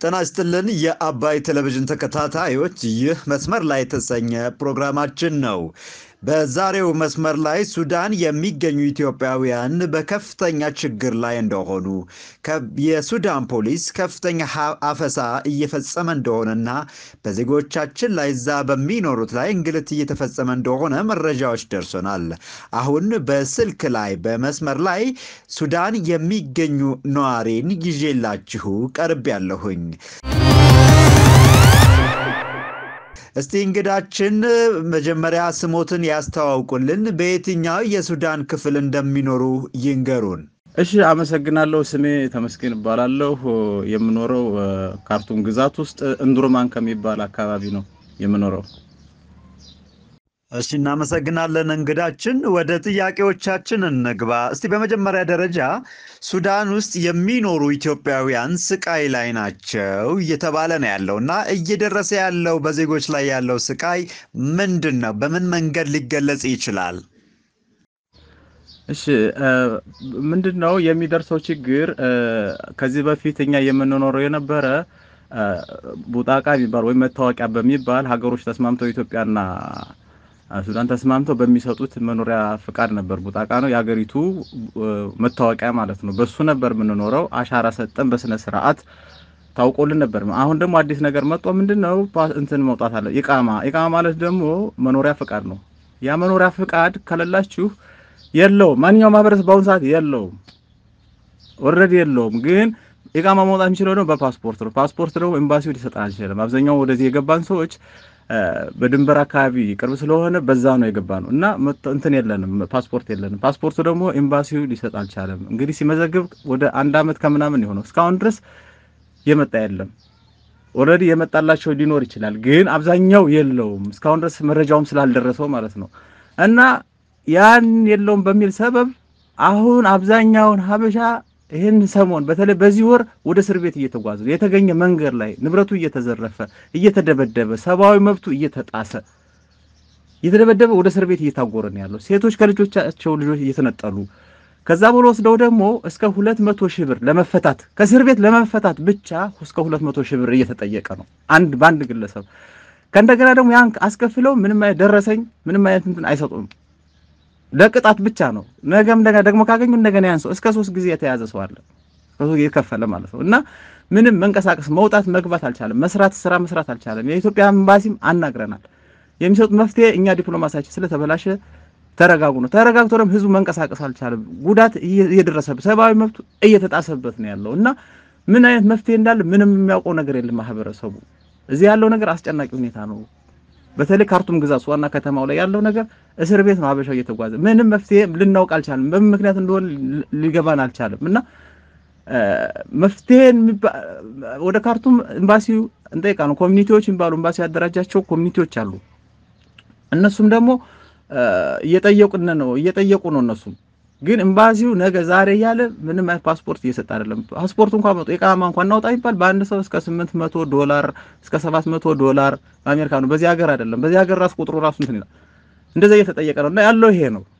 ጤና ይስጥልን የአባይ ቴሌቪዥን ተከታታዮች፣ ይህ መስመር ላይ የተሰኘ ፕሮግራማችን ነው። በዛሬው መስመር ላይ ሱዳን የሚገኙ ኢትዮጵያውያን በከፍተኛ ችግር ላይ እንደሆኑ የሱዳን ፖሊስ ከፍተኛ አፈሳ እየፈጸመ እንደሆነና በዜጎቻችን ላይ እዛ በሚኖሩት ላይ እንግልት እየተፈጸመ እንደሆነ መረጃዎች ደርሶናል። አሁን በስልክ ላይ በመስመር ላይ ሱዳን የሚገኙ ነዋሪን ይዤላችሁ ቀርብ ያለሁኝ። እስቲ እንግዳችን መጀመሪያ ስሞትን ያስተዋውቁልን፣ በየትኛው የሱዳን ክፍል እንደሚኖሩ ይንገሩን። እሺ፣ አመሰግናለሁ። ስሜ ተመስገን እባላለሁ። የምኖረው ካርቱም ግዛት ውስጥ እንዱርማን ከሚባል አካባቢ ነው የምኖረው። እሺ፣ እናመሰግናለን እንግዳችን። ወደ ጥያቄዎቻችን እንግባ። እስቲ በመጀመሪያ ደረጃ ሱዳን ውስጥ የሚኖሩ ኢትዮጵያውያን ስቃይ ላይ ናቸው እየተባለ ነው ያለው እና እየደረሰ ያለው በዜጎች ላይ ያለው ስቃይ ምንድን ነው? በምን መንገድ ሊገለጽ ይችላል? እሺ ምንድን ነው የሚደርሰው ችግር? ከዚህ በፊት እኛ የምንኖረው የነበረ ቡጣቃ የሚባል ወይም መታወቂያ በሚባል ሀገሮች ተስማምተው ኢትዮጵያና ሱዳን ተስማምተው በሚሰጡት መኖሪያ ፍቃድ ነበር። ቡጣቃ ነው የሀገሪቱ መታወቂያ ማለት ነው። በሱ ነበር የምንኖረው። አሻራ ሰጠን በስነ ስርዓት ታውቆልን ነበር። አሁን ደግሞ አዲስ ነገር መጥቶ ምንድን ነው እንትን መውጣት አለ። ኢቃማ ኢቃማ ማለት ደግሞ መኖሪያ ፍቃድ ነው። ያ መኖሪያ ፍቃድ ከሌላችሁ የለውም። ማንኛውም ማህበረሰብ በአሁኑ ሰዓት የለውም፣ ኦልሬዲ የለውም። ግን ኢቃማ መውጣት የሚችለው ደግሞ በፓስፖርት ነው። ፓስፖርት ደግሞ ኤምባሲው ሊሰጠን አልችልም። አብዛኛው ወደዚህ የገባን ሰዎች በድንበር አካባቢ ቅርብ ስለሆነ በዛ ነው የገባ ነው እና እንትን የለንም፣ ፓስፖርት የለንም። ፓስፖርቱ ደግሞ ኤምባሲው ሊሰጥ አልቻለም። እንግዲህ ሲመዘግብ ወደ አንድ አመት ከምናምን የሆነው እስካሁን ድረስ የመጣ የለም። ኦልሬዲ የመጣላቸው ሊኖር ይችላል፣ ግን አብዛኛው የለውም። እስካሁን ድረስ መረጃውም ስላልደረሰው ማለት ነው እና ያን የለውም በሚል ሰበብ አሁን አብዛኛውን ሀበሻ ይህን ሰሞን በተለይ በዚህ ወር ወደ እስር ቤት እየተጓዘ የተገኘ መንገድ ላይ ንብረቱ እየተዘረፈ እየተደበደበ ሰብአዊ መብቱ እየተጣሰ እየተደበደበ ወደ እስር ቤት እየታጎረ ነው ያለው። ሴቶች ከልጆቻቸው ልጆች እየተነጠሉ ከዛ ብሎ ወስደው ደግሞ እስከ ሁለት መቶ ሺህ ብር ለመፈታት ከእስር ቤት ለመፈታት ብቻ እስከ ሁለት መቶ ሺህ ብር እየተጠየቀ ነው አንድ በአንድ ግለሰብ። ከእንደገና ደግሞ ያን አስከፍለው ምንም አይነት ደረሰኝ ምንም አይነት እንትን አይሰጡም። ለቅጣት ብቻ ነው። ነገም እንደገና ደግሞ ካገኙ እንደገና ያን ሰው እስከ ሶስት ጊዜ የተያዘ ሰው አለ የከፈለ ማለት ነው። እና ምንም መንቀሳቀስ መውጣት መግባት አልቻለም። መስራት ስራ መስራት አልቻለም። የኢትዮጵያ ኤምባሲም አናግረናል። የሚሰጡት መፍትሄ እኛ ዲፕሎማሲያችን ስለተበላሸ ተረጋጉ ነው። ተረጋግቶ ደግሞ ህዝቡ መንቀሳቀስ አልቻለም። ጉዳት እየደረሰበት ሰብአዊ መብቱ እየተጣሰበት ነው ያለው እና ምን አይነት መፍትሄ እንዳለ ምንም የሚያውቀው ነገር የለም ማህበረሰቡ። እዚህ ያለው ነገር አስጨናቂ ሁኔታ ነው። በተለይ ካርቱም ግዛት ዋና ከተማው ላይ ያለው ነገር እስር ቤት ነው። ሀበሻው እየተጓዘ ምንም መፍትሄ ልናውቅ አልቻለም። በምን ምክንያት እንደሆነ ሊገባን አልቻለም እና መፍትሄን ወደ ካርቱም ኤምባሲው እንጠይቃ ነው። ኮሚኒቲዎች የሚባሉ ኤምባሲ ያደራጃቸው ኮሚኒቲዎች አሉ። እነሱም ደግሞ እየጠየቁን ነው እየጠየቁ ነው እነሱም ግን ኤምባሲው ነገ ዛሬ እያለ ምንም አይነት ፓስፖርት እየሰጠ አይደለም። ፓስፖርት እንኳን መጡ ኢቃማ እንኳን እናውጣ ይባል በአንድ ሰው እስከ 800 ዶላር እስከ 700 ዶላር በአሜሪካ ነው። በዚህ ሀገር አይደለም። በዚህ ሀገር ራሱ ቁጥሩ ራሱ እንትን ይላል። እንደዛ እየተጠየቀ ነው እና ያለው ይሄ ነው።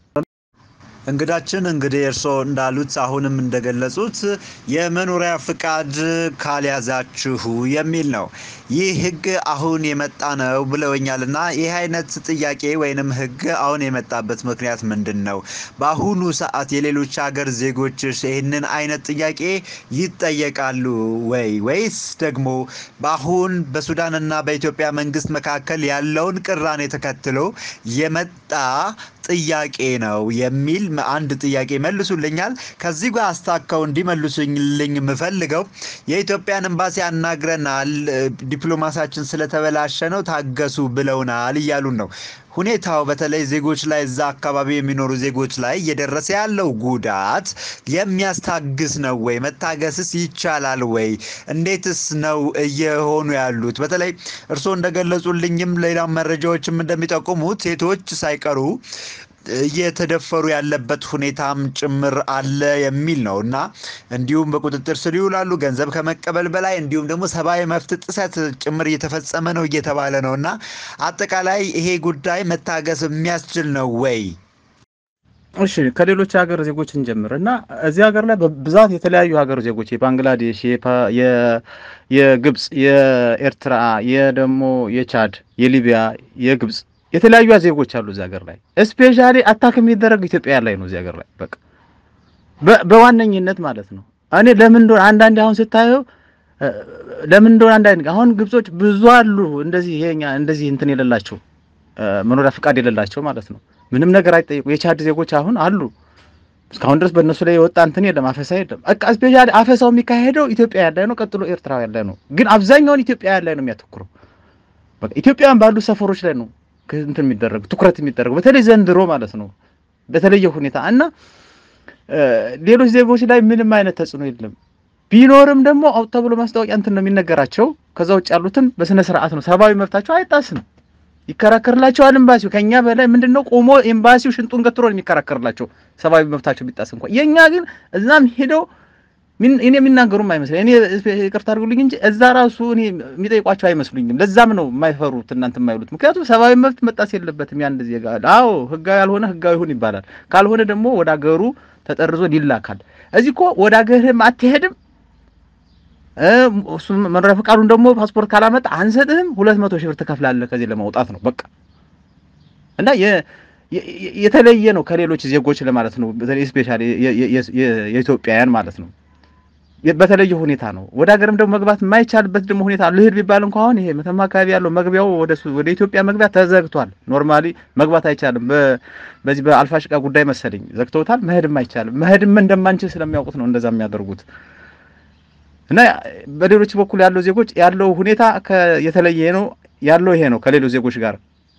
እንግዳችን እንግዲህ እርስዎ እንዳሉት አሁንም እንደገለጹት የመኖሪያ ፍቃድ ካልያዛችሁ የሚል ነው። ይህ ሕግ አሁን የመጣ ነው ብለውኛል እና ይህ አይነት ጥያቄ ወይንም ሕግ አሁን የመጣበት ምክንያት ምንድን ነው? በአሁኑ ሰዓት የሌሎች ሀገር ዜጎች ይህንን አይነት ጥያቄ ይጠየቃሉ ወይ ወይስ ደግሞ በአሁን በሱዳንና በኢትዮጵያ መንግስት መካከል ያለውን ቅራኔ ተከትሎ የመጣ ጥያቄ ነው የሚል አንድ ጥያቄ መልሱልኛል። ከዚህ ጋር አስታከው እንዲመልሱልኝ የምፈልገው የኢትዮጵያን ኤምባሲ አናግረናል፣ ዲፕሎማሲያችን ስለተበላሸ ነው ታገሱ ብለውናል እያሉን ነው። ሁኔታው በተለይ ዜጎች ላይ እዛ አካባቢ የሚኖሩ ዜጎች ላይ እየደረሰ ያለው ጉዳት የሚያስታግስ ነው ወይ? መታገስስ ይቻላል ወይ? እንዴትስ ነው እየሆኑ ያሉት? በተለይ እርስዎ እንደገለጹልኝም ሌላ መረጃዎችም እንደሚጠቁሙት ሴቶች ሳይቀሩ እየተደፈሩ ያለበት ሁኔታም ጭምር አለ የሚል ነው እና እንዲሁም በቁጥጥር ስር ይውላሉ ገንዘብ ከመቀበል በላይ እንዲሁም ደግሞ ሰብአዊ መብት ጥሰት ጭምር እየተፈጸመ ነው እየተባለ ነው እና አጠቃላይ ይሄ ጉዳይ መታገስ የሚያስችል ነው ወይ? እሺ ከሌሎች ሀገር ዜጎች እንጀምር እና እዚህ ሀገር ላይ በብዛት የተለያዩ ሀገር ዜጎች የባንግላዴሽ፣ የግብፅ፣ የኤርትራ፣ የደሞ የቻድ፣ የሊቢያ፣ የግብፅ የተለያዩ ዜጎች አሉ እዚህ ሀገር ላይ። ስፔሻሊ አታክ የሚደረግ ኢትዮጵያ ላይ ነው እዚህ ሀገር ላይ በቃ በዋነኝነት ማለት ነው። እኔ ለምን እንደሆነ አንዳንዴ አሁን ስታየው ለምን እንደሆነ አንዳንዴ አሁን ግብጾች ብዙ አሉ እንደዚህ ይሄኛ እንደዚህ እንትን የሌላቸው መኖሪያ ፍቃድ የሌላቸው ማለት ነው። ምንም ነገር አይጠይቁ። የቻድ ዜጎች አሁን አሉ። እስካሁን ድረስ በእነሱ ላይ የወጣ እንትን የለም፣ አፈሳ የለም። በቃ ስፔሻሊ አፈሳው የሚካሄደው ኢትዮጵያ ያለ ነው፣ ቀጥሎ ኤርትራ ያለ ነው። ግን አብዛኛውን ኢትዮጵያ ያለ ነው የሚያተኩረው። በቃ ኢትዮጵያውያን ባሉ ሰፈሮች ላይ ነው እንትን የሚደረግ ትኩረት የሚደረገው በተለይ ዘንድሮ ማለት ነው በተለየ ሁኔታ እና ሌሎች ዜጎች ላይ ምንም አይነት ተጽዕኖ የለም። ቢኖርም ደግሞ አውጥ ተብሎ ማስታወቂያ እንትን ነው የሚነገራቸው። ከዛ ውጭ ያሉትን በስነ ስርዓት ነው፣ ሰብአዊ መብታቸው አይጣስም። ይከራከርላቸዋል ኤምባሲው። ከኛ በላይ ምንድነው ቆሞ ኤምባሲው ሽንጡን ገትሮ ነው የሚከራከርላቸው ሰብአዊ መብታቸው ቢጣስ እንኳን። የኛ ግን እዛም ሄደው እኔ የሚናገሩም አይመስለኝ እኔ ይቅርታ አድርጉልኝ እንጂ እዛ ራሱ እኔ የሚጠይቋቸው አይመስሉኝም። ለዛም ነው የማይፈሩት እናንተ የማይሉት። ምክንያቱም ሰብአዊ መብት መጣስ የለበትም ያን ዜጋ። አዎ ህጋዊ ያልሆነ ህጋዊ ይሁን ይባላል። ካልሆነ ደግሞ ወደ አገሩ ተጠርዞ ይላካል። እዚህ እኮ ወደ አገርህም አትሄድም እሱ መኖሪያ ፈቃዱን ደግሞ ፓስፖርት ካላመጣ አንሰጥህም። ሁለት መቶ ሺህ ብር ትከፍላለህ ከዚህ ለማውጣት ነው በቃ። እና የተለየ ነው ከሌሎች ዜጎች ለማለት ነው። በተለይ ስፔሻሊ የኢትዮጵያውያን ማለት ነው በተለየ ሁኔታ ነው። ወደ ሀገርም ደግሞ መግባት የማይቻልበት ደግሞ ሁኔታ ልሂድ ቢባል እንኳ አሁን ይሄ መተማ አካባቢ ያለው መግቢያው ወደ ኢትዮጵያ መግቢያ ተዘግቷል። ኖርማሊ መግባት አይቻልም። በዚህ በአልፋሽቃ ጉዳይ መሰለኝ ዘግተውታል። መሄድም አይቻልም። መሄድም እንደማንችል ስለሚያውቁት ነው እንደዛ የሚያደርጉት። እና በሌሎች በኩል ያለው ዜጎች ያለው ሁኔታ የተለየ ነው ያለው ይሄ ነው ከሌሎች ዜጎች ጋር።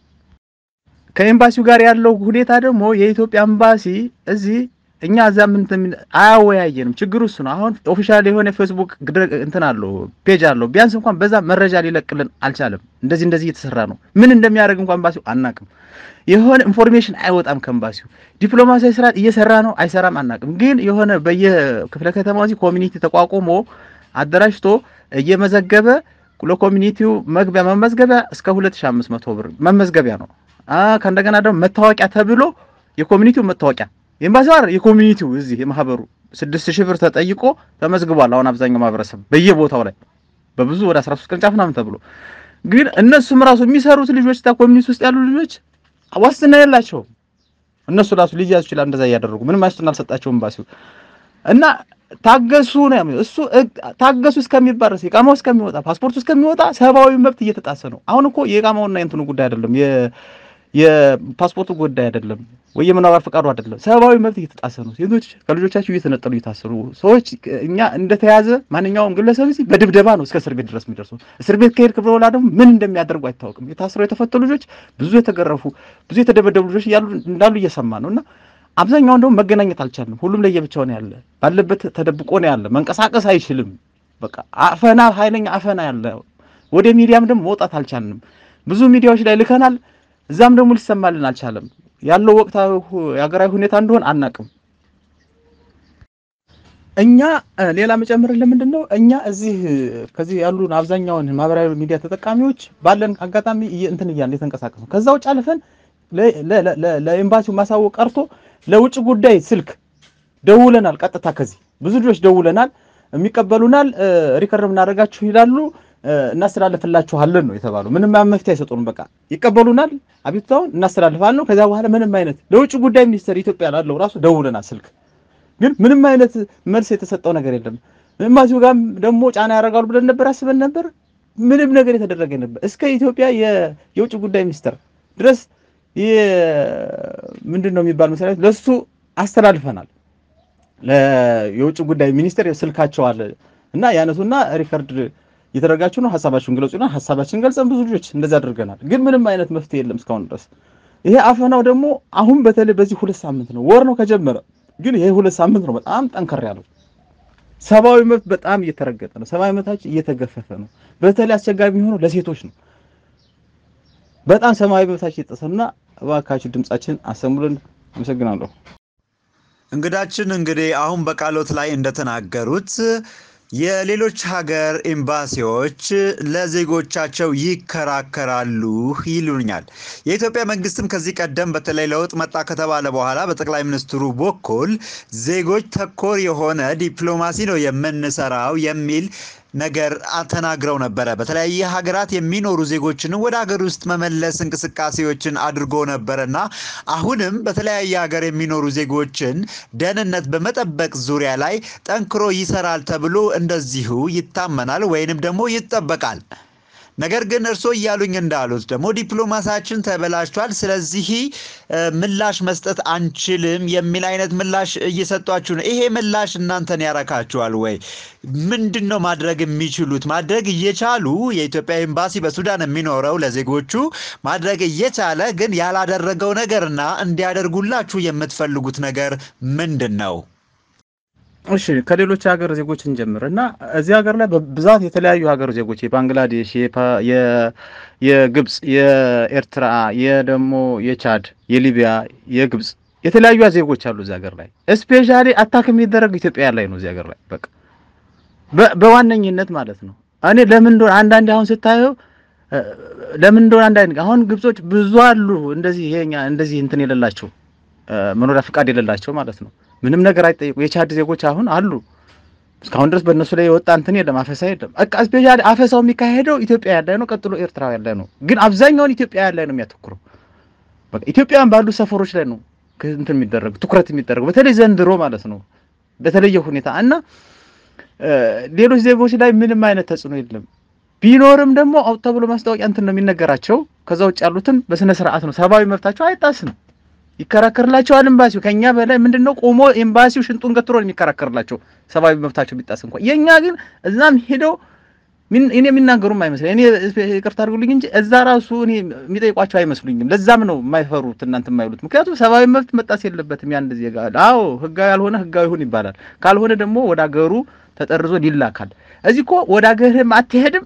ከኤምባሲው ጋር ያለው ሁኔታ ደግሞ የኢትዮጵያ ኤምባሲ እዚህ እኛ እዛ ምን አያወያየንም። ችግሩ እሱ ነው። አሁን ኦፊሻል የሆነ ፌስቡክ እንትን አለው ፔጅ አለው። ቢያንስ እንኳን በዛ መረጃ ሊለቅልን አልቻለም። እንደዚህ እንደዚህ እየተሰራ ነው። ምን እንደሚያደርግ እንኳን ኤምባሲው አናቅም። የሆነ ኢንፎርሜሽን አይወጣም ከኤምባሲው። ዲፕሎማሲያዊ ስራ እየሰራ ነው አይሰራም አናቅም። ግን የሆነ በየክፍለ ከተማው እዚህ ኮሚኒቲ ተቋቁሞ አደራጅቶ እየመዘገበ ለኮሚኒቲው መግቢያ መመዝገቢያ እስከ 2500 ብር መመዝገቢያ ነው። ከእንደገና ደግሞ መታወቂያ ተብሎ የኮሚኒቲው መታወቂያ ኤምባሲው አይደል የኮሚኒቲው እዚህ የማህበሩ ስድስት ሺህ ብር ተጠይቆ ተመዝግቧል። አሁን አብዛኛው ማህበረሰብ በየቦታው ላይ በብዙ ወደ 13 ቅርንጫፍ ምናምን ተብሎ ግን እነሱም ራሱ የሚሰሩት ልጆች ታ ኮሚኒቲ ውስጥ ያሉ ልጆች ዋስትና የላቸውም። እነሱ ራሱ ሊያዙ ይችላል። እንደዛ እያደረጉ ምንም ዋስትና አልሰጣቸውም ኤምባሲው እና ታገሱ ነው እሱ ታገሱ እስከሚባል ድረስ የቃማው እስከሚወጣ ፓስፖርቱ እስከሚወጣ ሰብአዊ መብት እየተጣሰ ነው። አሁን እኮ የቃማውና የእንትኑ ጉዳይ አይደለም የፓስፖርቱ ጉዳይ አይደለም ወይ የመኖሪያ ፈቃዱ አይደለም። ሰብአዊ መብት እየተጣሰ ነው። ሴቶች ከልጆቻቸው እየተነጠሉ እየታሰሩ ሰዎች እኛ እንደተያዘ ማንኛውም ግለሰብ እዚህ በድብደባ ነው እስከ እስር ቤት ድረስ የሚደርሰው። እስር ቤት ከሄድክ በኋላ ደግሞ ምን እንደሚያደርጉ አይታወቅም። የታሰሩ የተፈቱ ልጆች፣ ብዙ የተገረፉ፣ ብዙ የተደበደቡ ልጆች እንዳሉ እየሰማ ነው እና አብዛኛውን ደግሞ መገናኘት አልቻልንም። ሁሉም ለየብቻው ነው ያለ፣ ባለበት ተደብቆ ነው ያለ። መንቀሳቀስ አይችልም። በቃ አፈና፣ ኃይለኛ አፈና ያለ። ወደ ሚዲያም ደግሞ መውጣት አልቻልንም። ብዙ ሚዲያዎች ላይ ልከናል። እዛም ደግሞ ሊሰማልን አልቻለም። ያለው ወቅታዊ የሀገራዊ ሁኔታ እንደሆን አናቅም። እኛ ሌላ መጨመርን ለምንድን ነው እኛ እዚህ ከዚህ ያሉን አብዛኛውን ማህበራዊ ሚዲያ ተጠቃሚዎች ባለን አጋጣሚ እንትን እያልን የተንቀሳቀስ ነው። ከዛ ውጭ አልፈን ለኤምባሲው ማሳወቅ ቀርቶ ለውጭ ጉዳይ ስልክ ደውለናል። ቀጥታ ከዚህ ብዙ ልጆች ደውለናል። የሚቀበሉናል። ሪከርድ የምናደርጋችሁ ይላሉ እናስተላልፍላችኋለን ነው የተባለው። ምንም መፍትሄ አይሰጡንም። በቃ ይቀበሉናል፣ አቤቱታውን እናስተላልፋለን ነው። ከዛ በኋላ ምንም አይነት ለውጭ ጉዳይ ሚኒስቴር ኢትዮጵያ ላለው ራሱ ደውለናል ስልክ፣ ግን ምንም አይነት መልስ የተሰጠው ነገር የለም። ኤምባሲው ጋርም ደግሞ ጫና ያደርጋሉ ብለን ነበር አስበን ነበር። ምንም ነገር የተደረገ ነበር። እስከ ኢትዮጵያ የውጭ ጉዳይ ሚኒስቴር ድረስ ምንድን ነው የሚባል መስሪያ ቤት ለሱ አስተላልፈናል። የውጭ ጉዳይ ሚኒስቴር ስልካቸው አለ እና ያነሱና ሪከርድ እየተደረጋችሁ ነው፣ ሀሳባችሁን ግለጹና ሀሳባችን ገልጸን ብዙ ልጆች እንደዛ አድርገናል። ግን ምንም አይነት መፍትሄ የለም እስካሁን ድረስ። ይሄ አፈናው ደግሞ አሁን በተለይ በዚህ ሁለት ሳምንት ነው ወር ነው ከጀመረ፣ ግን ይሄ ሁለት ሳምንት ነው በጣም ጠንከር ያለው። ሰብአዊ መብት በጣም እየተረገጠ ነው። ሰብአዊ መብታችን እየተገፈፈ ነው። በተለይ አስቸጋሪ የሚሆነው ለሴቶች ነው። በጣም ሰብአዊ መብታችን እየተጠሰና እባካችሁ ድምጻችን አሰሙልን። አመሰግናለሁ። እንግዳችን እንግዲህ አሁን በቃሎት ላይ እንደተናገሩት የሌሎች ሀገር ኤምባሲዎች ለዜጎቻቸው ይከራከራሉ ይሉኛል። የኢትዮጵያ መንግስትም ከዚህ ቀደም በተለይ ለውጥ መጣ ከተባለ በኋላ በጠቅላይ ሚኒስትሩ በኩል ዜጎች ተኮር የሆነ ዲፕሎማሲ ነው የምንሰራው የሚል ነገር ተናግረው ነበረ። በተለያየ ሀገራት የሚኖሩ ዜጎችንም ወደ ሀገር ውስጥ መመለስ እንቅስቃሴዎችን አድርጎ ነበረና አሁንም በተለያየ ሀገር የሚኖሩ ዜጎችን ደህንነት በመጠበቅ ዙሪያ ላይ ጠንክሮ ይሰራል ተብሎ እንደዚሁ ይታመናል ወይንም ደግሞ ይጠበቃል። ነገር ግን እርስዎ እያሉኝ እንዳሉት ደግሞ ዲፕሎማሳችን ተበላሽቷል፣ ስለዚህ ምላሽ መስጠት አንችልም የሚል አይነት ምላሽ እየሰጧችሁ ነው። ይሄ ምላሽ እናንተን ያረካችኋል ወይ? ምንድን ነው ማድረግ የሚችሉት? ማድረግ እየቻሉ የኢትዮጵያ ኤምባሲ በሱዳን የሚኖረው ለዜጎቹ ማድረግ እየቻለ ግን ያላደረገው ነገርና እንዲያደርጉላችሁ የምትፈልጉት ነገር ምንድን ነው? እሺ ከሌሎች ሀገር ዜጎች እንጀምር እና እዚህ ሀገር ላይ በብዛት የተለያዩ ሀገር ዜጎች የባንግላዴሽ፣ የግብፅ፣ የኤርትራ፣ የደሞ የቻድ፣ የሊቢያ፣ የግብፅ የተለያዩ ዜጎች አሉ እዚህ ሀገር ላይ። ስፔሻሊ አታክ የሚደረግ ኢትዮጵያ ላይ ነው እዚህ ሀገር ላይ በቃ በዋነኝነት ማለት ነው። እኔ ለምን እንደሆነ አንዳንዴ አሁን ስታየው ለምን እንደሆነ አንዳንዴ አሁን ግብጾች ብዙ አሉ እንደዚህ ይሄኛ እንደዚህ እንትን የሌላቸው መኖሪያ ፍቃድ የሌላቸው ማለት ነው። ምንም ነገር አይጠይቁ። የቻድ ዜጎች አሁን አሉ። እስካሁን ድረስ በእነሱ ላይ የወጣ እንትን የለም፣ አፈሳ የለም። በቃ ስፔሻሊ አፈሳው የሚካሄደው ኢትዮጵያ ያለ ነው፣ ቀጥሎ ኤርትራ ያለ ነው። ግን አብዛኛውን ኢትዮጵያ ያለ ነው የሚያተኩረው። በቃ ኢትዮጵያውያን ባሉ ሰፈሮች ላይ ነው እንትን የሚደረግ ትኩረት የሚደረገው በተለይ ዘንድሮ ማለት ነው በተለየ ሁኔታ እና ሌሎች ዜጎች ላይ ምንም አይነት ተጽዕኖ የለም። ቢኖርም ደግሞ አውጥ ተብሎ ማስታወቂያ እንትን ነው የሚነገራቸው። ከዛ ውጭ ያሉትን በስነ ስርዓት ነው፣ ሰብአዊ መብታቸው አይጣስም። ይከራከርላቸዋል ኤምባሲው። ከኛ በላይ ምንድነው ቆሞ ኤምባሲው ሽንጡን ገትሮ ነው የሚከራከርላቸው ሰብአዊ መብታቸው ቢጣስ እንኳን። የኛ ግን እዛም ሄደው እኔ የሚናገሩም አይመስለኝ እኔ ይቅርታ አድርጉልኝ እንጂ እዛ ራሱ እኔ የሚጠይቋቸው አይመስሉኝም። ለዛም ነው የማይፈሩት እናንተ የማይሉት። ምክንያቱም ሰብአዊ መብት መጣስ የለበትም ያን ዜጋ። አዎ ህጋዊ ያልሆነ ህጋዊ ይሁን ይባላል። ካልሆነ ደግሞ ወደ አገሩ ተጠርዞ ይላካል። እዚህ እኮ ወደ አገርህም አትሄድም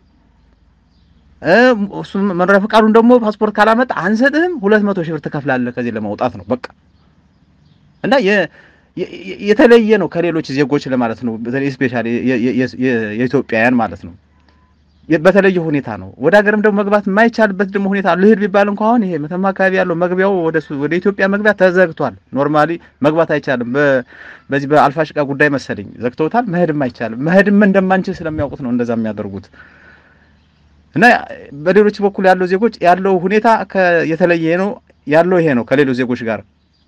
እሱ መኖሪያ ፈቃዱን ደግሞ ፓስፖርት ካላመጣ አንሰጥህም። ሁለት መቶ ሺህ ብር ትከፍላለህ ከዚህ ለማውጣት ነው በቃ። እና የተለየ ነው ከሌሎች ዜጎች ለማለት ነው። በተለይ ስፔሻሊ የኢትዮጵያውያን ማለት ነው በተለየ ሁኔታ ነው። ወደ ሀገርም ደግሞ መግባት የማይቻልበት ደግሞ ሁኔታ ልሂድ ቢባል እንኳ አሁን ይሄ መተማ አካባቢ ያለው መግቢያው ወደ ኢትዮጵያ መግቢያ ተዘግቷል። ኖርማሊ መግባት አይቻልም። በዚህ በአልፋሽቃ ጉዳይ መሰለኝ ዘግተውታል። መሄድም አይቻልም። መሄድም እንደማንችል ስለሚያውቁት ነው እንደዛ የሚያደርጉት። እና በሌሎች በኩል ያለው ዜጎች ያለው ሁኔታ የተለየ ነው ያለው ይሄ ነው ከሌሎች ዜጎች ጋር።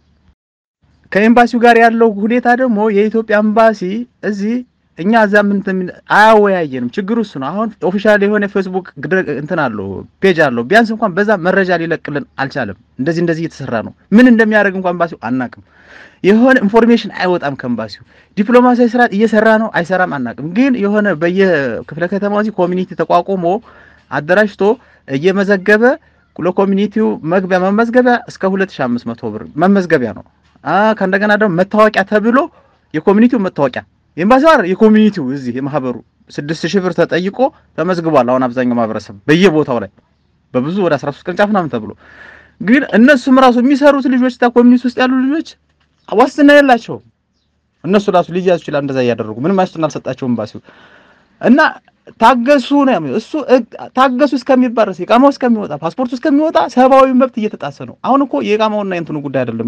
ከኤምባሲው ጋር ያለው ሁኔታ ደግሞ የኢትዮጵያ ኤምባሲ እዚህ እኛ እዛ ምን አያወያየንም። ችግሩ እሱ ነው። አሁን ኦፊሻል የሆነ ፌስቡክ እንትን አለው ፔጅ አለው። ቢያንስ እንኳን በዛ መረጃ ሊለቅልን አልቻለም። እንደዚህ እንደዚህ እየተሰራ ነው። ምን እንደሚያደርግ እንኳን ኤምባሲው አናቅም። የሆነ ኢንፎርሜሽን አይወጣም ከኤምባሲው። ዲፕሎማሲያዊ ስራ እየሰራ ነው አይሰራም አናቅም። ግን የሆነ በየክፍለ ከተማው እዚህ ኮሚኒቲ ተቋቁሞ አደራጅቶ እየመዘገበ ለኮሚኒቲው መግቢያ መመዝገቢያ እስከ 2500 ብር መመዝገቢያ ነው። ከእንደገና ደግሞ መታወቂያ ተብሎ የኮሚኒቲው መታወቂያ ኤምባሲው አይደል የኮሚኒቲው እዚህ የማህበሩ ስድስት ሺህ ብር ተጠይቆ ተመዝግቧል። አሁን አብዛኛው ማህበረሰብ በየቦታው ላይ በብዙ ወደ 13 ቅርንጫፍ ምናምን ተብሎ ግን እነሱም ራሱ የሚሰሩት ልጆች ታ ኮሚኒቲ ውስጥ ያሉ ልጆች ዋስትና የላቸውም። እነሱ ራሱ ሊያዙ ይችላል። እንደዛ እያደረጉ ምንም ዋስትና አልሰጣቸውም ኤምባሲው እና ታገሱ ነው እሱ ታገሱ እስከሚባል ድረስ የቃማው እስከሚወጣ ፓስፖርቱ እስከሚወጣ ሰብአዊ መብት እየተጣሰ ነው። አሁን እኮ የቃማውና የእንትኑ ጉዳይ አይደለም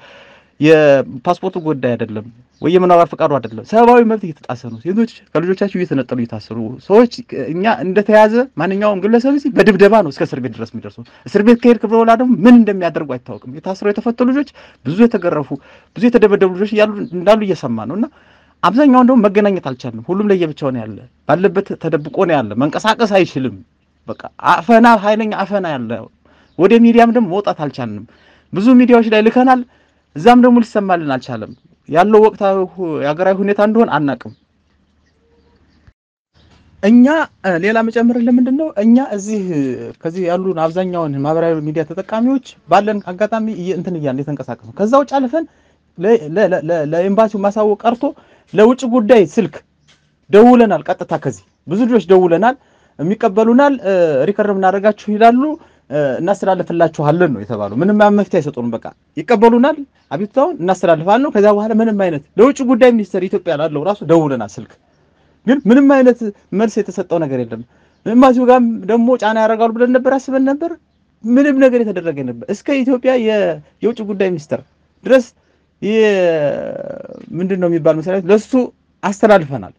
የፓስፖርቱ ጉዳይ አይደለም ወይ የመኖሪያ ፈቃዱ አይደለም። ሰብአዊ መብት እየተጣሰ ነው። ሴቶች ከልጆቻቸው እየተነጠሉ እየታሰሩ ሰዎች እኛ እንደተያዘ ማንኛውም ግለሰብ እዚህ በድብደባ ነው እስከ እስር ቤት ድረስ የሚደርሰው። እስር ቤት ከሄድክ በኋላ ደግሞ ምን እንደሚያደርጉ አይታወቅም። የታሰሩ የተፈቱ ልጆች፣ ብዙ የተገረፉ፣ ብዙ የተደበደቡ ልጆች እንዳሉ እየሰማ ነው እና አብዛኛውን ደግሞ መገናኘት አልቻልንም። ሁሉም ለየብቻው ነው ያለ፣ ባለበት ተደብቆ ነው ያለ። መንቀሳቀስ አይችልም። በቃ አፈና፣ ኃይለኛ አፈና ያለ። ወደ ሚዲያም ደግሞ መውጣት አልቻልንም። ብዙ ሚዲያዎች ላይ ልከናል። እዛም ደግሞ ሊሰማልን አልቻለም። ያለው ወቅታዊ የሀገራዊ ሁኔታ እንደሆን አናቅም። እኛ ሌላ መጨመርን ለምንድን ነው እኛ እዚህ ከዚህ ያሉን አብዛኛውን ማህበራዊ ሚዲያ ተጠቃሚዎች ባለን አጋጣሚ እንትን እያልን የተንቀሳቀስ ነው። ከዛ ውጭ አልፈን ለኤምባሲው ማሳወቅ ቀርቶ ለውጭ ጉዳይ ስልክ ደውለናል። ቀጥታ ከዚህ ብዙ ልጆች ደውለናል። የሚቀበሉናል። ሪከርድ የምናደርጋችሁ ይላሉ እናስተላልፍላችኋለን ነው የተባለው። ምንም መፍትሄ አይሰጡንም። በቃ ይቀበሉናል፣ አቤቱታውን እናስተላልፋለን ነው። ከዚያ በኋላ ምንም አይነት ለውጭ ጉዳይ ሚኒስቴር ኢትዮጵያ ላለው ራሱ ደውለናል ስልክ ግን ምንም አይነት መልስ የተሰጠው ነገር የለም። ኤምባሲው ጋርም ደግሞ ጫና ያደርጋሉ ብለን ነበር አስበን ነበር። ምንም ነገር የተደረገ ነበር። እስከ ኢትዮጵያ የውጭ ጉዳይ ሚኒስትር ድረስ ምንድን ነው የሚባል መስሪያ ቤት ለሱ አስተላልፈናል።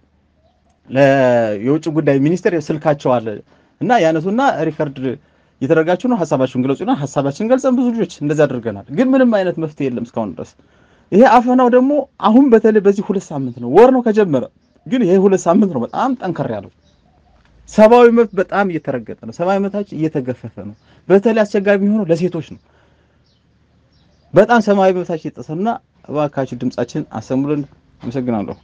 የውጭ ጉዳይ ሚኒስቴር ስልካቸው አለ እና ያነሱና ሪከርድ እየተደረጋችሁ ነው፣ ሀሳባችሁን ግለጹና ሀሳባችን ገልጸን ብዙ ልጆች እንደዛ አድርገናል። ግን ምንም አይነት መፍትሄ የለም እስካሁን ድረስ። ይሄ አፈናው ደግሞ አሁን በተለይ በዚህ ሁለት ሳምንት ነው ወር ነው ከጀመረ፣ ግን ይሄ ሁለት ሳምንት ነው በጣም ጠንከር ያለው። ሰብአዊ መብት በጣም እየተረገጠ ነው። ሰብአዊ መብታችን እየተገፈፈ ነው። በተለይ አስቸጋሪ የሚሆነው ለሴቶች ነው። በጣም ሰብአዊ መብታችን እየተጠሰና እባካችሁ ድምጻችን አሰሙልን። አመሰግናለሁ።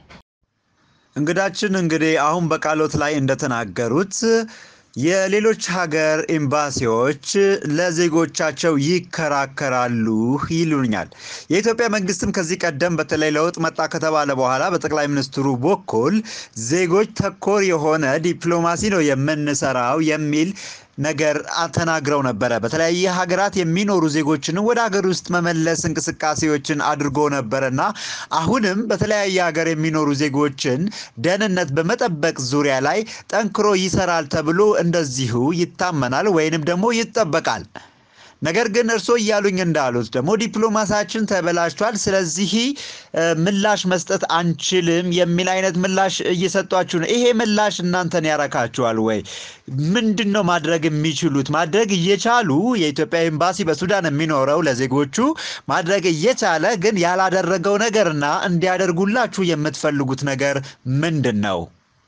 እንግዳችን እንግዲህ አሁን በቃሎት ላይ እንደተናገሩት የሌሎች ሀገር ኤምባሲዎች ለዜጎቻቸው ይከራከራሉ ይሉኛል። የኢትዮጵያ መንግስትም ከዚህ ቀደም በተለይ ለውጥ መጣ ከተባለ በኋላ በጠቅላይ ሚኒስትሩ በኩል ዜጎች ተኮር የሆነ ዲፕሎማሲ ነው የምንሰራው የሚል ነገር ተናግረው ነበረ። በተለያየ ሀገራት የሚኖሩ ዜጎችንም ወደ ሀገር ውስጥ መመለስ እንቅስቃሴዎችን አድርጎ ነበረና አሁንም በተለያየ ሀገር የሚኖሩ ዜጎችን ደህንነት በመጠበቅ ዙሪያ ላይ ጠንክሮ ይሰራል ተብሎ እንደዚሁ ይታመናል ወይንም ደግሞ ይጠበቃል። ነገር ግን እርስዎ እያሉኝ እንዳሉት ደግሞ ዲፕሎማሳችን ተበላሽቷል፣ ስለዚህ ምላሽ መስጠት አንችልም የሚል አይነት ምላሽ እየሰጧችሁ ነው። ይሄ ምላሽ እናንተን ያረካችኋል ወይ? ምንድን ነው ማድረግ የሚችሉት? ማድረግ እየቻሉ የኢትዮጵያ ኤምባሲ በሱዳን የሚኖረው ለዜጎቹ ማድረግ እየቻለ ግን ያላደረገው ነገርና እንዲያደርጉላችሁ የምትፈልጉት ነገር ምንድን ነው?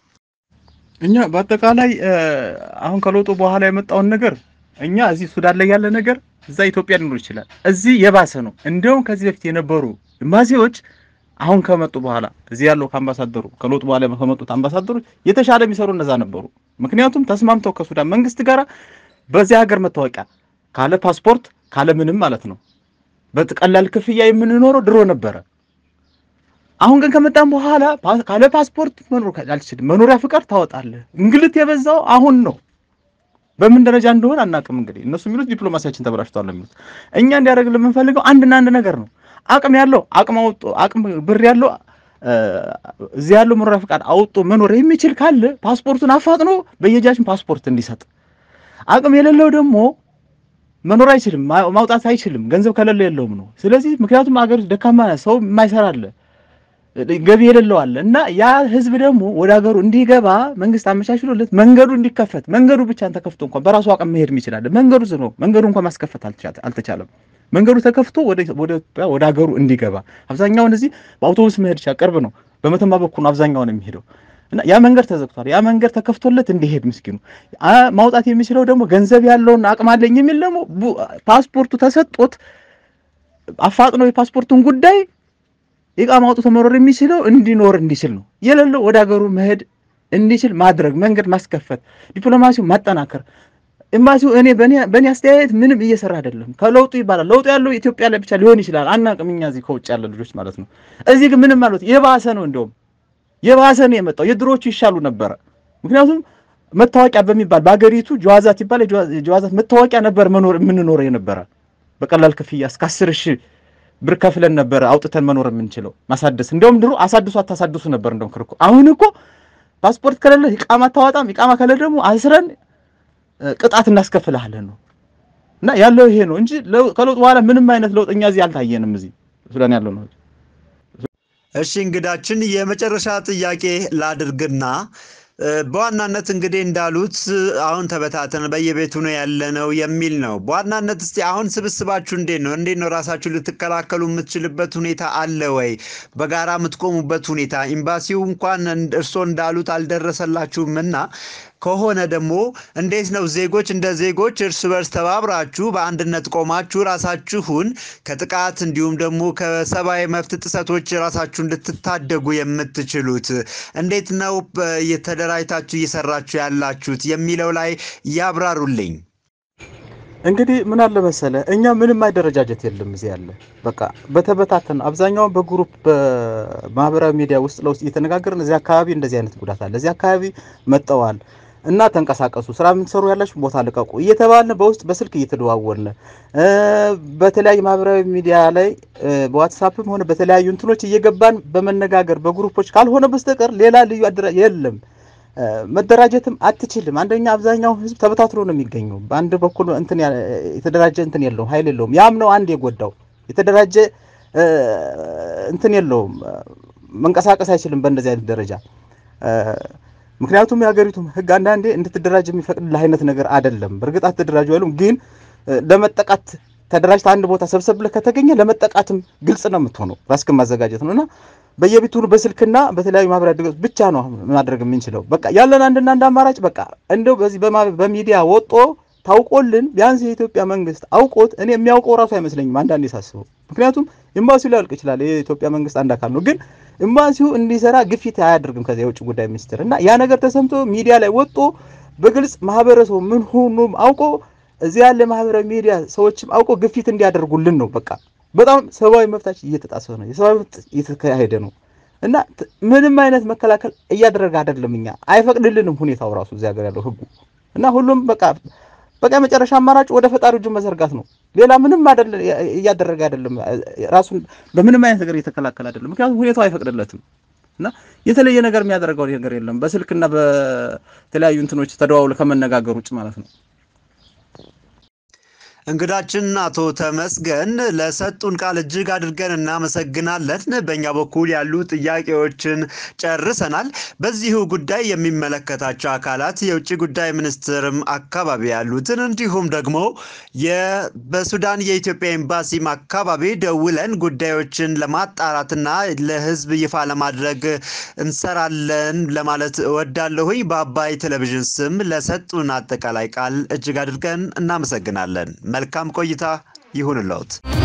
እኛ በአጠቃላይ አሁን ከለውጡ በኋላ የመጣውን ነገር እኛ እዚህ ሱዳን ላይ ያለ ነገር እዛ ኢትዮጵያ ሊኖር ይችላል። እዚህ የባሰ ነው። እንዲያውም ከዚህ በፊት የነበሩ ኤምባሲዎች አሁን ከመጡ በኋላ እዚህ ያለው ከአምባሳደሩ ከለውጡ በኋላ ከመጡት አምባሳደሮች የተሻለ የሚሰሩ እነዛ ነበሩ። ምክንያቱም ተስማምተው ከሱዳን መንግስት ጋር በዚህ ሀገር መታወቂያ ካለ ፓስፖርት ካለ ምንም ማለት ነው በቀላል ክፍያ የምንኖረው ድሮ ነበረ። አሁን ግን ከመጣን በኋላ ካለ ፓስፖርት መኖር አልችልም። መኖሪያ ፍቃድ ታወጣለህ። እንግልት የበዛው አሁን ነው። በምን ደረጃ እንደሆነ አናውቅም። እንግዲህ እነሱ የሚሉት ዲፕሎማሲያችን ተበላሽቷል ነው የሚሉት። እኛ እንዲያደርግልን የምንፈልገው አንድና አንድ ነገር ነው። አቅም ያለው አቅም አውጦ አቅም ብር ያለው እዚህ ያለው መኖሪያ ፈቃድ አውጦ መኖር የሚችል ካለ ፓስፖርቱን አፋጥኖ በየጃችን ፓስፖርት እንዲሰጥ፣ አቅም የሌለው ደግሞ መኖር አይችልም፣ ማውጣት አይችልም። ገንዘብ ከሌለው የለውም ነው። ስለዚህ ምክንያቱም አገር ደካማ ሰው የማይሰራ አለ ገቢ የሌለው አለ እና ያ ህዝብ ደግሞ ወደ ሀገሩ እንዲገባ መንግስት አመቻችሎለት መንገዱ እንዲከፈት መንገዱ ብቻን ተከፍቶ እንኳን በራሱ አቅም መሄድ ይችላል። መንገዱ ዝኖ መንገዱ እንኳን ማስከፈት አልተቻለም። መንገዱ ተከፍቶ ወደ ወደ ሀገሩ እንዲገባ አብዛኛውን እዚህ በአውቶቡስ መሄድ ይችላል። ቅርብ ነው። በመተማ በኩል ነው አብዛኛውን የሚሄደው እና ያ መንገድ ተዘግቷል። ያ መንገድ ተከፍቶለት እንዲሄድ ምስኪኑ ማውጣት የሚችለው ደግሞ ገንዘብ ያለውን አቅም አለኝ የሚል ደግሞ ፓስፖርቱ ተሰጦት አፋጥነው የፓስፖርቱን ጉዳይ ኢቃማ አውጥቶ መኖር የሚችለው እንዲኖር እንዲችል ነው። የሌለው ወደ ሀገሩ መሄድ እንዲችል ማድረግ መንገድ ማስከፈት፣ ዲፕሎማሲው ማጠናከር። ኤምባሲው እኔ በእኔ አስተያየት ምንም እየሰራ አይደለም። ከለውጡ ይባላል ለውጡ ያለው ኢትዮጵያ ላይ ብቻ ሊሆን ይችላል፣ አናውቅም እኛ እዚህ ከውጭ ያለ ልጆች ማለት ነው። እዚህ ግን ምንም ማለት የባሰ ነው፣ እንደውም የባሰ ነው የመጣው። የድሮቹ ይሻሉ ነበረ። ምክንያቱም መታወቂያ በሚባል በሀገሪቱ ጀዋዛት ይባል የጀዋዛት መታወቂያ ነበር መኖር የምንኖረው የነበረ በቀላል ክፍያ እስከ አስር ሺህ ብር ከፍለን ነበር አውጥተን መኖር የምንችለው ማሳደስ። እንደውም ድሮ አሳድሱ አታሳድሱ ነበር እንደውም ክርኩ። አሁን እኮ ፓስፖርት ከሌለ ኢቃማ አታወጣም፣ ኢቃማ ከሌለ ደግሞ አስረን ቅጣት እናስከፍልሃለን ነው እና ያለው ይሄ ነው እንጂ ከለውጥ በኋላ ምንም አይነት ለውጥ እኛ እዚህ አልታየንም። እዚህ ሱዳን ያለው ነው። እሺ እንግዳችን የመጨረሻ ጥያቄ ላድርግና በዋናነት እንግዲህ እንዳሉት አሁን ተበታተን በየቤቱ ነው ያለነው የሚል ነው። በዋናነት እስቲ አሁን ስብስባችሁ እንዴት ነው? እንዴት ነው ራሳችሁ ልትከላከሉ የምትችልበት ሁኔታ አለ ወይ? በጋራ የምትቆሙበት ሁኔታ ኤምባሲው እንኳን እርስዎ እንዳሉት አልደረሰላችሁም እና ከሆነ ደግሞ እንዴት ነው ዜጎች እንደ ዜጎች እርስ በርስ ተባብራችሁ በአንድነት ቆማችሁ ራሳችሁን ከጥቃት እንዲሁም ደግሞ ከሰብአዊ መብት ጥሰቶች ራሳችሁን ልትታደጉ የምትችሉት? እንዴት ነው የተደራጅታችሁ እየሰራችሁ ያላችሁት የሚለው ላይ ያብራሩልኝ። እንግዲህ ምን አለ መሰለ እኛ ምንም አደረጃጀት የለም እዚህ ያለ በቃ በተበታተን አብዛኛውን በግሩፕ በማህበራዊ ሚዲያ ውስጥ ለውስጥ እየተነጋገርን እዚህ አካባቢ እንደዚህ አይነት ጉዳት አለ፣ እዚህ አካባቢ መጠዋል እና ተንቀሳቀሱ፣ ስራ የምትሰሩ ያላችሁ ቦታ ልቀቁ እየተባልን በውስጥ በስልክ እየተደዋወልን በተለያዩ ማህበራዊ ሚዲያ ላይ በዋትሳፕም ሆነ በተለያዩ እንትኖች እየገባን በመነጋገር በግሩፖች ካልሆነ በስተቀር ሌላ ልዩ አደራ የለም። መደራጀትም አትችልም። አንደኛ አብዛኛው ህዝብ ተበታትሎ ነው የሚገኘው። በአንድ በኩል እንትን የተደራጀ እንትን የለውም፣ ኃይል የለውም። ያም ነው አንድ የጎዳው የተደራጀ እንትን የለውም፣ መንቀሳቀስ አይችልም በእንደዚህ አይነት ደረጃ ምክንያቱም የሀገሪቱ ህግ አንዳንዴ እንድትደራጅ የሚፈቅድልህ አይነት ነገር አይደለም። በእርግጥ አትደራጁ አይሉም፣ ግን ለመጠቃት ተደራጅተህ አንድ ቦታ ሰብሰብ ብለህ ከተገኘ ለመጠቃትም ግልጽ ነው የምትሆነው። ራስህን ማዘጋጀት ነው እና በየቤቱ በስልክና በተለያዩ ማህበራዊ ድረገጽ ብቻ ነው ማድረግ የምንችለው። በቃ ያለን አንድና አንድ አማራጭ በቃ እንደው በዚህ በሚዲያ ወጦ ታውቆልን ቢያንስ የኢትዮጵያ መንግስት አውቆት እኔ የሚያውቀው ራሱ አይመስለኝም አንዳንዴ ሳስበው። ምክንያቱም ኤምባሲው ሊያልቅ ይችላል፣ የኢትዮጵያ መንግስት አንድ አካል ነው ግን ኤምባሲው እንዲሰራ ግፊት አያደርግም ከዚያ የውጭ ጉዳይ ሚኒስትር እና ያ ነገር ተሰምቶ ሚዲያ ላይ ወጦ በግልጽ ማህበረሰቡ ምን ሆኖም አውቆ እዚያ ያለ ማህበራዊ ሚዲያ ሰዎችም አውቆ ግፊት እንዲያደርጉልን ነው። በቃ በጣም ሰብአዊ መብታችን እየተጣሰ ነው፣ የሰብአዊ መብት እየተካሄደ ነው እና ምንም አይነት መከላከል እያደረገ አይደለም። እኛ አይፈቅድልንም ሁኔታው ራሱ እዚያ ሀገር ያለው ህጉ እና ሁሉም በቃ በቃ የመጨረሻ አማራጭ ወደ ፈጣሪ እጁን መዘርጋት ነው። ሌላ ምንም አይደለም እያደረገ አይደለም። ራሱን በምንም አይነት ነገር እየተከላከለ አይደለም። ምክንያቱም ሁኔታው አይፈቅድለትም እና የተለየ ነገር የሚያደርገው ነገር የለም በስልክና በተለያዩ እንትኖች ተደዋውለ ከመነጋገር ውጭ ማለት ነው። እንግዳችን አቶ ተመስገን ለሰጡን ቃል እጅግ አድርገን እናመሰግናለን። በእኛ በኩል ያሉ ጥያቄዎችን ጨርሰናል። በዚሁ ጉዳይ የሚመለከታቸው አካላት የውጭ ጉዳይ ሚኒስትርም አካባቢ ያሉትን እንዲሁም ደግሞ በሱዳን የኢትዮጵያ ኤምባሲም አካባቢ ደውለን ጉዳዮችን ለማጣራትና ለሕዝብ ይፋ ለማድረግ እንሰራለን ለማለት እወዳለሁኝ። በአባይ ቴሌቪዥን ስም ለሰጡን አጠቃላይ ቃል እጅግ አድርገን እናመሰግናለን። መልካም ቆይታ ይሁንልዎት።